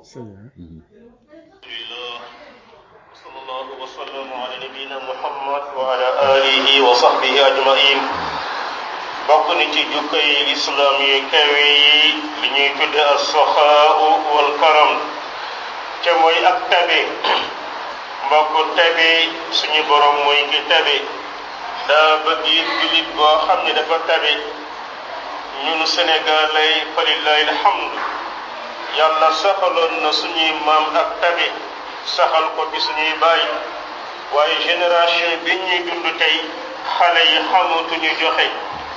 alhamdulillah sallallahu wa sallam ala nabiyina muhammad wa ala alihi wa sahbihi ajmain bokk ni ci jukkay islam yi kawe yi li ñuy tudde as-saxaau wal karam te mooy ak tabe mbokk tabe suñu borom mooy ki tabe daa bëgg it jullit boo xam ne dafa tabe ñun Sénégal lay falillahi alhamdu yàlla saxaloon na suñuy maam ak tabe saxal ko ci suñuy baay waaye génération bi ñuy dund tey xale yi xamatuñu joxe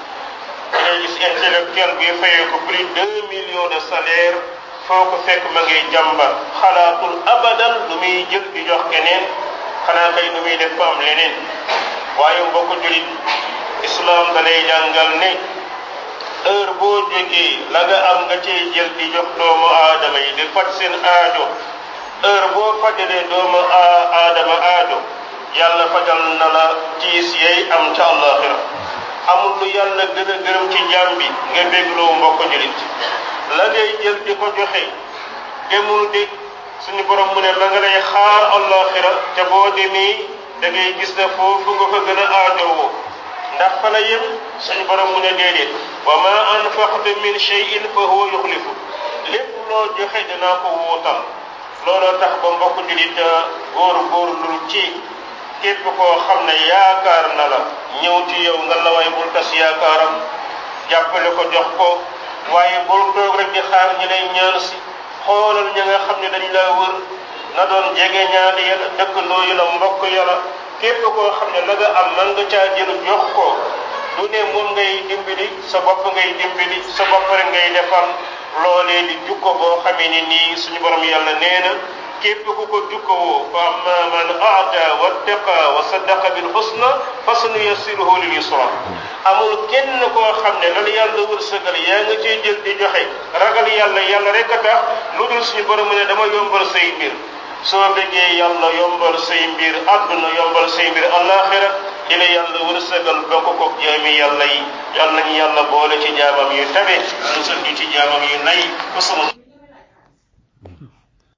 da ngay gis intellectuel bi fayee ko plus deux millions de salaire foo ko fekk ma ngi jàmbat xalaatul abadan lu muy jël di jox keneen xanaa kay lu muy def fa am leneen waaye mbokk julit islam da lay jàngal ne heure boo jógee la nga am nga cee jël di jox doomu aadama yi di faj seen aajo heure boo fajalee doomu aadama aajo yàlla fajal na la tiis yey am ca àllaaxira amul lu yàlla gën a gërëm ci jaam bi nga bégloo mbokk julit la ngay jël di ko joxe demul de suñu borom mu ne la nga lay xaar àllaaxira te boo demee da ngay gis ne foofu nga ko gën a aajowoo ndax fa la yem suñu borom mu ne déedéet wa ma anfaqtu min shay'in fa huwa yuxlifu lépp loo joxe dinaa ko wuutal looloo tax ba mbokk julit góor góor lu ci képp koo xam ne yaakaar na la ñëw ci yow nga la way bul tas yaakaaram jàppale ko jox ko waaye bul toog rek di xaar ñi lay ñaan si xoolal ña nga xam ne dañ laa wër na doon jege ñaali ya la dëkkandoo yi la mbokk ya la képp koo xam ne la nga am man nga caa jël jox ko du ne moom ngay dimbali sa bopp ngay dimbali sa bopp rek ngay defal loolee di jukko boo xamee ni nii suñu borom yàlla nee na képp ku ko jukkowoo fa amma man aata wattaqa wa saddaqa bil husna fa sanuyassiruhu lil yusra amul kenn koo xam ne lan yàlla wërsëgal yaa nga ciy jël di joxe ragal yàlla yàlla rek a tax lu dul suñu borom mu ne dama yombal say mbir soo bëggee yàlla yombal say mbir àdduna yombal say mbir alaxira di la yàlla wërsëgal bokk ko jaami yàlla yi yàlla nañu yàlla boole ci jaamam yu tabe musal ñu ci jaamam yu nay